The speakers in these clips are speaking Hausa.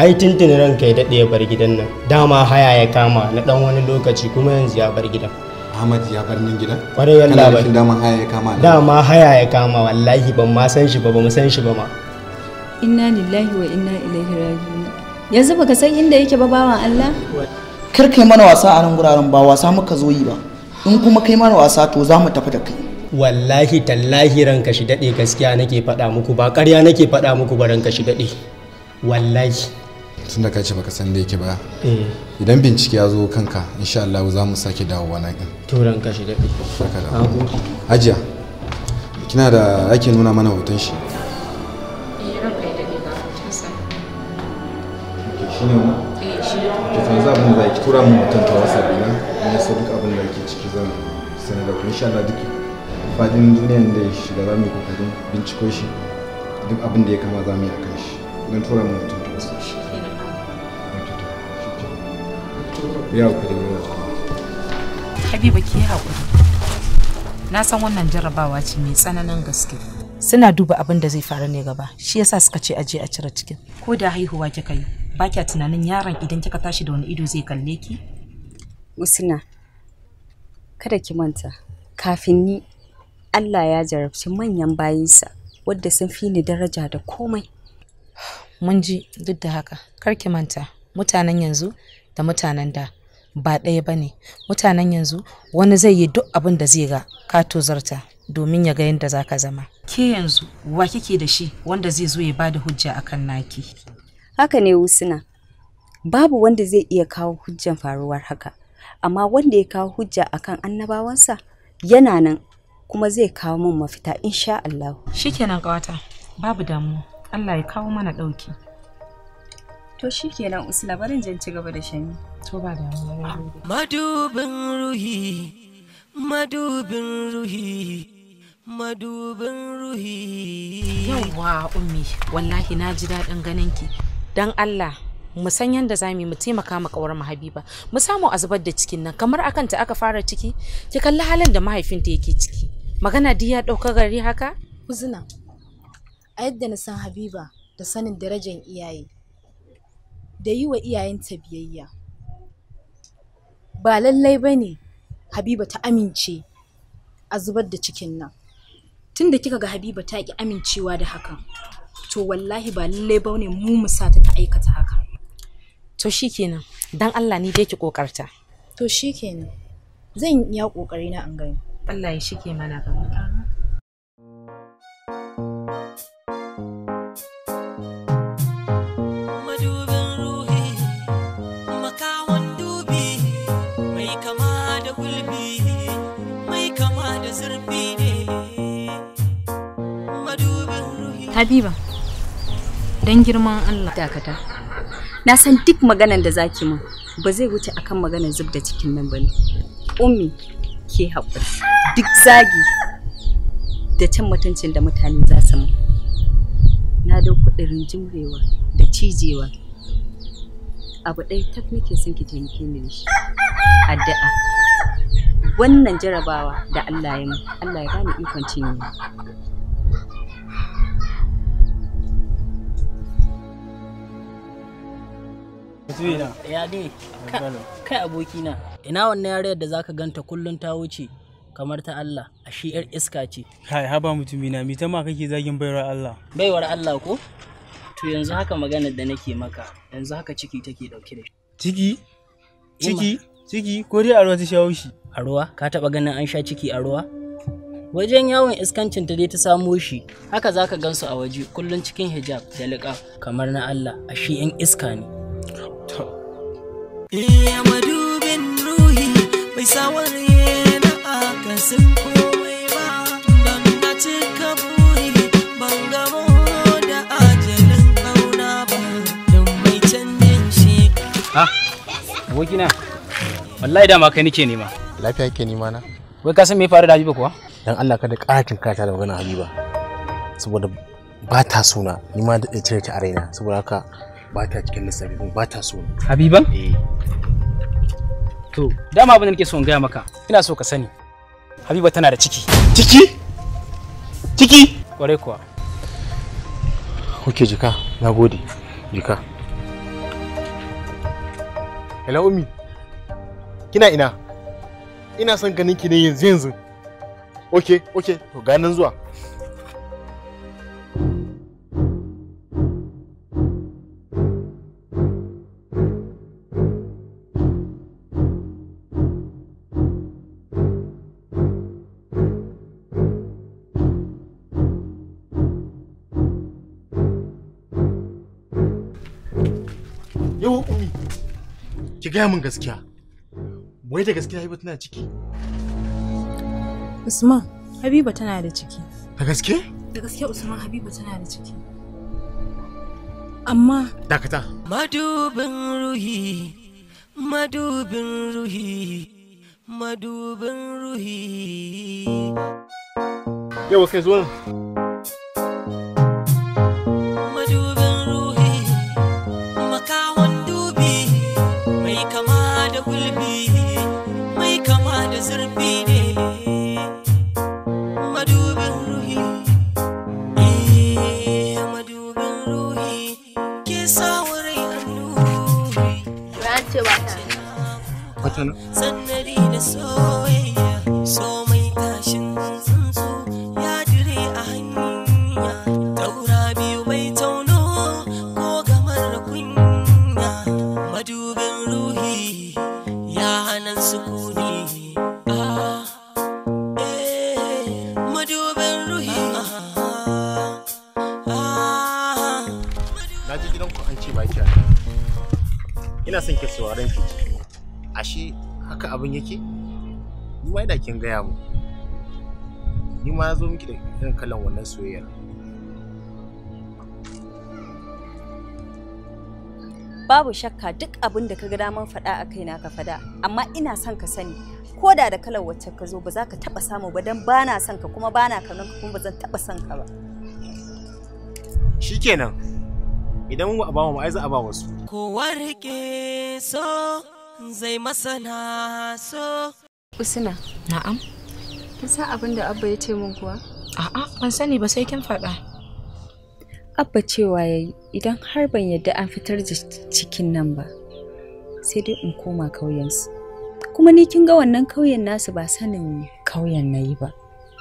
ai tuntuni ranka ya daɗe ya bar gidan nan dama haya ya kama na ɗan wani lokaci kuma yanzu ya bar gidan Ahmad ya bar nan gidan kwarai kana yalla nufin bai daman haya ya kama nan dama haya ya kama wallahi ban ma san shi ba ba mu san shi ba ma inna lillahi wa inna ilaihi raji'un yanzu baka san inda yake ba bawan Allah kar kai mana wasa a nan guraren ba wasa muka zo yi ba in kuma kai mana wasa to za mu tafi da kai wallahi tallahi ranka shi daɗe gaskiya nake faɗa muku ba ƙarya nake faɗa muku ba ranka shi daɗe wallahi tun da ka ce baka san da yake ba eh idan bincike ya zo kanka insha Allah za mu sake dawowa nan din to ranka shi daɗe saka da Na gode. hajiya kina da ake nuna mana hoton shi shine mu eh shi ne to yanzu abin da ki tura mu hoton ta wasa dina in ya so duk abin da ke ciki zan sanar da ku insha Allah duk fadin duniyan da ya shiga za mu yi kokarin binciko shi duk abin da ya kama za mu yi akan shi don tura mu hoton ta wasa ya ku da wani Habiba ki yi haƙuri. Na san wannan jarrabawa ce mai tsananin gaske. Suna duba abin da zai faru ne gaba, shi yasa suka ce aje a cire cikin. Ko da haihuwa kika yi, ba kya tunanin yaron idan kika tashi da wani ido zai kalle ki? Usna kada ki manta kafin ni Allah ya jarabci manyan bayinsa wadda sun fi ni daraja da komai Mun ji duk da haka, kar ki manta, mutanen yanzu da mutanen da ba ɗaya ba ne. Mutanen yanzu wani zai yi duk abin da zai ga ka tozarta domin ya ga yadda za ka zama. Ke yanzu wa kike da shi wanda zai zo ya bada hujja akan naki? haka ne Usna babu wanda zai iya kawo hujjan faruwar haka amma wanda ya kawo hujja akan annabawansa yana nan kuma zai kawo min mafita insha Allah Shikenan ƙawata, babu damuwa. Allah ya kawo mana ɗauki. to shikenan Usna barin jan ci gaba da shani To ba damuwa. Madubin ruhi, madubin ruhi, madubin ruhi. Yawwa ummi, wallahi na ji daɗin ganin ki. Dan Allah, mu san yadda za mu yi mu taimaka ma kawar mu Habiba. Mu samu a zubar da cikin nan kamar akan ta aka fara ciki. Ki kalli halin da mahaifinta yake ciki. Magana duk ya ɗauka gari haka? Uzuna, a yadda na san Habiba da sanin darajar iyaye, da yi wa iyayenta biyayya. Ba lallai ba ne Habiba ta amince a zubar da cikin nan. Tunda kika ga Habiba ta ki amincewa da hakan, to wallahi ba lallai ba ne mu mu sa ta ta aikata haka. To shikenan, dan Allah ni dai ki kokarta. To shi kenan, zan iya ƙoƙari na an gani. Allah ya shike mana gaba. Madubin ruhi, makawan dubi, mai kama da gulbi, mai kama da zurfi ne. Madubin ruhi. Habiba, don girman Allah. dakata na san duk maganan da zaki min ba zai wuce akan maganar zub da cikin nan bane ummi ke haƙuri duk zagi da cin mutuncin da mutane za su min na da kudirin jimrewa da cijewa abu ɗaya tak nake son ki taimake ni da shi addu'a wannan jarabawa da Allah ya min Allah ya bani ikon cinye ya dai ka- kai abokina ina wannan yarayar da zaka ganta kullum ta wuce kamar ta Allah a shi yar iska ce Kai haba mutumina mi ta ma kake zagin baiwar Allah. baiwar Allah ko to yanzu haka maganar da nake maka yanzu haka ciki take dauke da shi Ciki? Ciki? Ciki ko dai a ruwa ta shawo shi? a ruwa ka taba ganin an sha ciki a ruwa wajen yawon iskancin ta dai ta samo shi haka zaka gansu a waje kullum cikin hijab da liƙa kamar na Allah a shi yan iska ne Iya madubin ruhi, bai saware na akasin komai ba, don na cika buri, ban gamo da ajalin ƙauna ba, don mai canjin shi. Ha, abokina, wallahi dama kai nake nema. lafiya ke nima na Wai ka san me ya faru da Habiba kuwa? dan Allah kada ƙara tinkata da magana Habiba saboda ba ta suna ni ma da cire ta a raina saboda haka ba ta cikin lissafi kuma ba ta suna Habiban? eh To, dama abin da nake so in gaya maka, ina so ka sani. Habiba tana da ciki. ciki ciki Kwarai kuwa. ok jika na gode jika hello ummi kina ina ina son ganin ki ne yanzu yanzu okay okay to ganin zuwa Yau ummi ki gaya min gaskiya wai da gaskiya Habiba tana ciki Usman, Habiba tana da ciki. da gaske Da gaske Usman Habiba tana da ciki. Amma dakata Madubin ruhi, madubin ruhi, madubin ruhi. yau kai zo nan Madubin ruhi, makawan dubi, mai kama da gulbi, mai kama da zurfi ne. Madubin ruhi, eh, madubin ruhi, ke sa wurai annuri. Ran ce ba ta. wata nan sannari da soyayya so mai tashin tsuntsu ya dire a hanya taura biyu bai tauno ko gamar da kunya madubin ruhi ya hana sukuni ah, eh, madubin ruhi ah, ah, na ji gidanku an ce ba ki ina son ki sauraron ki ashe haka abin yake ni ma da kin gaya mu ni ma zo miki da irin kalan wannan soyayyar babu shakka duk abin da ka ga daman faɗa a kaina ka faɗa amma ina son ka sani ko da da kalar wacce ka zo ba za ka taɓa samu ba don ba na son ka kuma ba na kaunar ka kuma ba zan taɓa son ka ba shikenan idan mu a ba mu ai za a ba wasu kowa rike so zai masana so Usina. Na'am. Kin san abin da Abba ya ce min kuwa? A'a, ban sani ba sai kin faɗa. abba cewa yayi idan har ban yadda an fitar da cikin nan ba sai dai in koma kauyensu kuma ni kin ga wannan kauyen nasu ba sanin kauyen na yi ba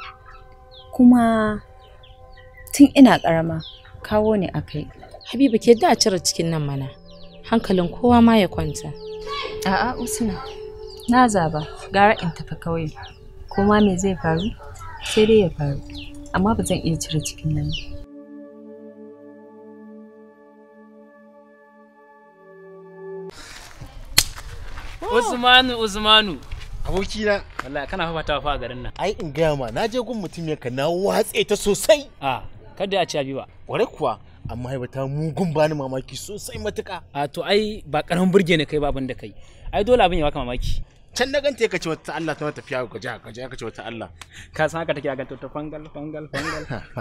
kuma tun ina karama kawo ne a kai Habiba ke da a cire cikin nan mana. Hankalin kowa ma ya kwanta. a'a usna na zaba gara in tafi kauye kuma me zai faru sai dai ya faru amma ba zan iya cire cikin nan ba Usmanu Usmanu abokina wallahi kana fafata fa a garin nan ai in gaya ma na je gun mutum ka na watse ta sosai a kada a ci abi ba kware kuwa amma haiba ta mugun bani mamaki sosai matuka a to ai ba karamin burge ne kai ba abin da kai ai dole abin ya baka mamaki can na ganta ka ce wata Allah ta tafiya ka ji ka ji ka ce wata Allah ka san haka take ganta ta fangal fangal fangal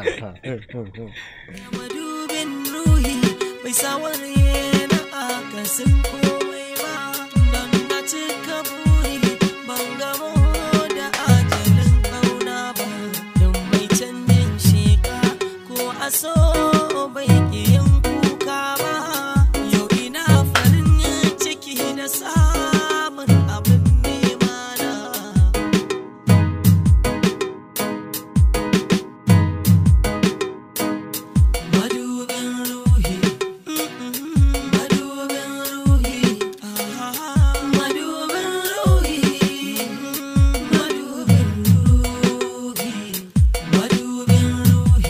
madubin ruhi bai saware na akasin komai ba don na cika buri ban gamo da ajalin kauna ba don mai canjin sheka ko aso bai ke yin kuka ba yau ina farin ciki da samun abin nema na madubin ruhi madubin ruhi madubin ruhi madubin ruhi madubin ruhi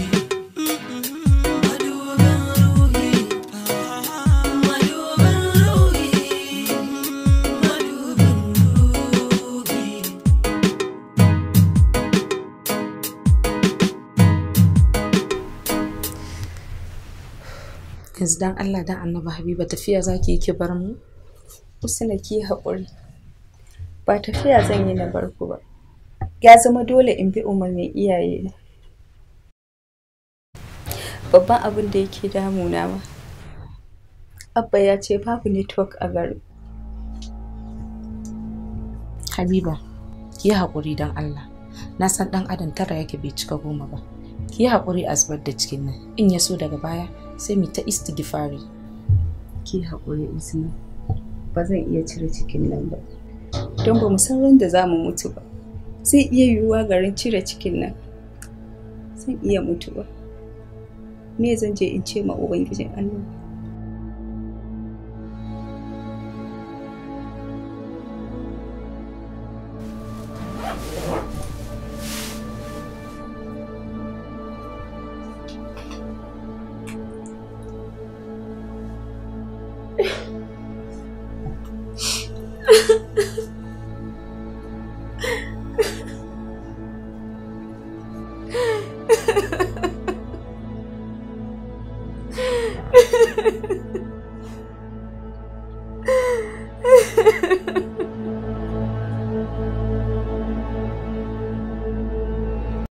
madubin ruhi madubin ruhi madubin ruhi Yanzu dan Allah dan Annabi Habiba tafiya zaki yi ki bar mu? Usna ki haƙuri ba tafiya zan yi na barku ba ya zama dole in bi umarnin iyaye babban abin da yake damuna ma abba ya ce babu network a garin Habiba, ki yi haƙuri don Allah. Na san ɗan adam tara yake bai cika goma ba. Ki yi haƙuri a zubar da cikin nan. In ya so daga baya sai mu ta istighfari. ki haƙuri usna ba zan iya cire cikin nan ba don ba mu san ran da za mu mutu ba zai iya yiwuwa garin cire cikin nan zan iya mutuwa me zan je in ce ma ubangijin Allah Ha ha ha.